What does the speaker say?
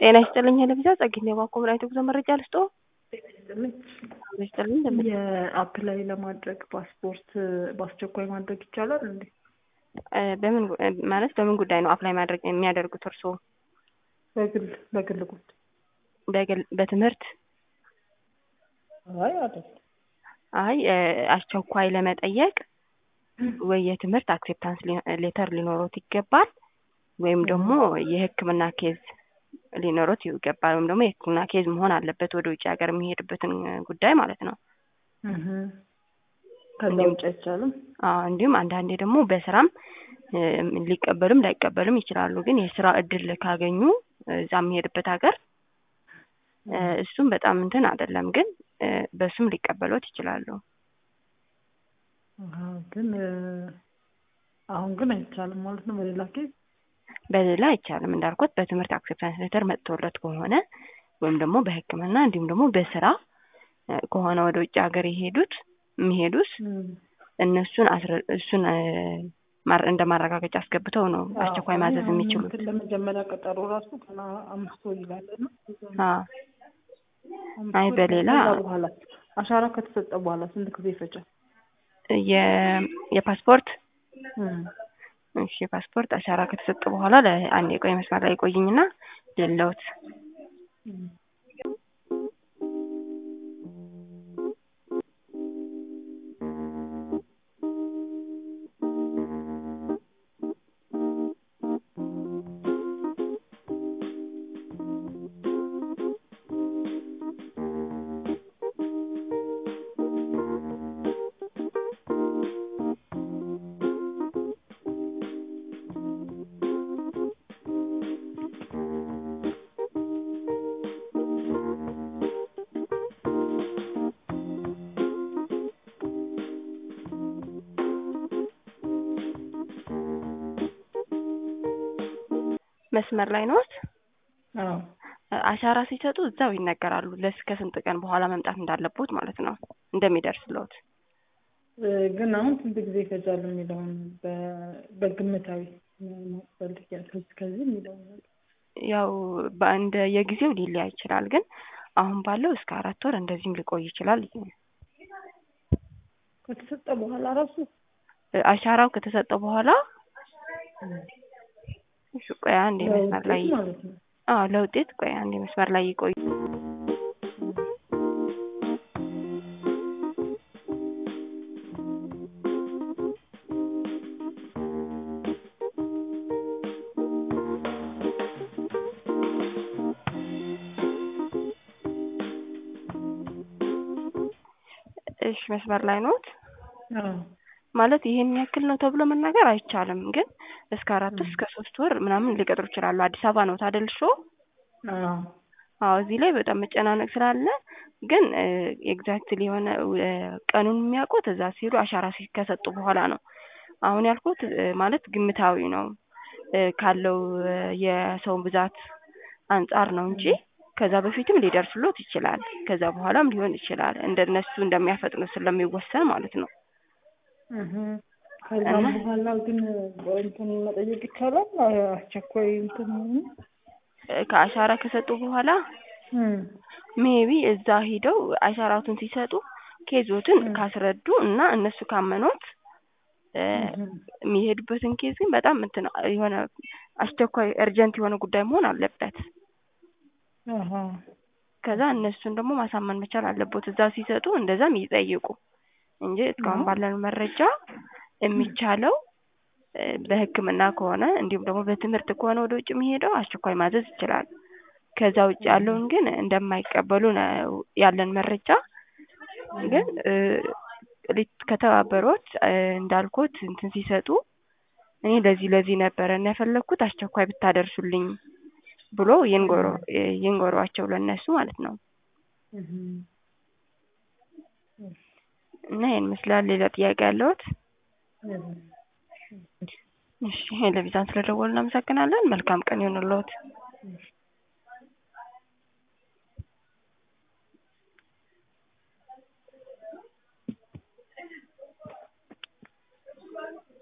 ጤና ይስጥልኝ ለቪዛ ጸግኝ የባንኮ ምናይቶ ጉዞ መረጃ ልስጦ ይስጥልኝ የአፕላይ ለማድረግ ፓስፖርት በአስቸኳይ ማድረግ ይቻላል እንዴ? በምን ማለት በምን ጉዳይ ነው አፕላይ ማድረግ የሚያደርጉት እርስዎ? በግል በግል ጉዳይ በግል በትምህርት አይ አይደል አይ አስቸኳይ ለመጠየቅ ወይ የትምህርት አክሴፕታንስ ሌተር ሊኖሮት ይገባል ወይም ደግሞ የሕክምና ኬዝ ሊኖሮት ይገባል ወይም ደግሞ የሕክምና ኬዝ መሆን አለበት ወደ ውጭ ሀገር የሚሄድበትን ጉዳይ ማለት ነው። ከዛ ውጭ አይቻልም። አዎ እንዲሁም አንዳንዴ ደግሞ በስራም ሊቀበሉም ላይቀበሉም ይችላሉ። ግን የስራ እድል ካገኙ እዛ የሚሄድበት ሀገር እሱም በጣም እንትን አይደለም፣ ግን በሱም ሊቀበሎት ይችላሉ። ግን አሁን ግን አይቻልም ማለት ነው። በሌላ ኬዝ በሌላ አይቻልም እንዳልኩት በትምህርት አክሴፕታንስ ሌተር መጥቶለት ከሆነ ወይም ደግሞ በሕክምና እንዲሁም ደግሞ በስራ ከሆነ ወደ ውጭ ሀገር የሄዱት የሚሄዱት እነሱን እሱን እንደ ማረጋገጫ አስገብተው ነው አስቸኳይ ማዘዝ የሚችሉት። ለመጀመሪያ ቀጠሮ ራሱ ገና አምስት ወር ይላል ነው። አይ በሌላ በኋላ አሻራ ከተሰጠ በኋላ ስንት ጊዜ ይፈጃል? የፓስፖርት እሺ የፓስፖርት አሻራ ከተሰጠ በኋላ ለአንድ የቆይ መስመር ላይ ቆይኝና ሌለውት መስመር ላይ ነዎት? አሻራ ሲሰጡ እዛው ይነገራሉ። ለእስከ ስንት ቀን በኋላ መምጣት እንዳለቦት ማለት ነው እንደሚደርስልዎት። ግን አሁን ስንት ጊዜ ይፈጃሉ የሚለውን በግምታዊ ማስፈልግ ከዚህ የሚለውን ያው በእንደ የጊዜው ሊለያይ ይችላል። ግን አሁን ባለው እስከ አራት ወር እንደዚህም ሊቆይ ይችላል። ከተሰጠ በኋላ ራሱ አሻራው ከተሰጠ በኋላ እሺ ቆይ አንዴ መስመር ላይ አዎ ለውጤት ቆይ አንዴ መስመር ላይ ይቆዩ። እሺ መስመር ላይ ኖት? ማለት ይሄን ያክል ነው ተብሎ መናገር አይቻልም። ግን እስከ አራት ወር እስከ ሶስት ወር ምናምን ሊቀጥሩ ይችላሉ። አዲስ አበባ ነው ታደል እርሶ? አዎ እዚህ ላይ በጣም መጨናነቅ ስላለ ግን ኤግዛክትሊ የሆነ ቀኑን የሚያውቁት እዛ ሲሄዱ አሻራ ከሰጡ በኋላ ነው። አሁን ያልኩት ማለት ግምታዊ ነው ካለው የሰው ብዛት አንጻር ነው እንጂ ከዛ በፊትም ሊደርስሎት ይችላል። ከዛ በኋላም ሊሆን ይችላል። እንደነሱ እንደሚያፈጥኑ ስለሚወሰን ማለት ነው። ከዛም በኋላ ግን እንትን መጠየቅ ይቻላል። አስቸኳይ እንትን ከአሻራ ከሰጡ በኋላ ሜቢ እዛ ሂደው አሻራቱን ሲሰጡ ኬዞትን ካስረዱ እና እነሱ ካመኖት የሚሄዱበትን ኬዝ ግን በጣም እንትን የሆነ አስቸኳይ እርጀንት የሆነ ጉዳይ መሆን አለበት። ከዛ እነሱን ደግሞ ማሳመን መቻል አለቦት እዛ ሲሰጡ እንደዛም ይጠይቁ እንጂ እስካሁን ባለን መረጃ የሚቻለው በሕክምና ከሆነ እንዲሁም ደግሞ በትምህርት ከሆነ ወደ ውጭ የሚሄደው አስቸኳይ ማዘዝ ይችላል። ከዛ ውጭ ያለውን ግን እንደማይቀበሉ ነው ያለን መረጃ። ግን ከተባበሮት እንዳልኩት እንትን ሲሰጡ እኔ ለዚህ ለዚህ ነበረ እና የፈለግኩት አስቸኳይ ብታደርሱልኝ ብሎ ይንገሯቸው ለእነሱ ማለት ነው። እና ይህን ይመስላል። ሌላ ጥያቄ ያለዎት? እሺ ለቪዛን ስለደወሉ እናመሰግናለን። መልካም ቀን ይሁንልዎት።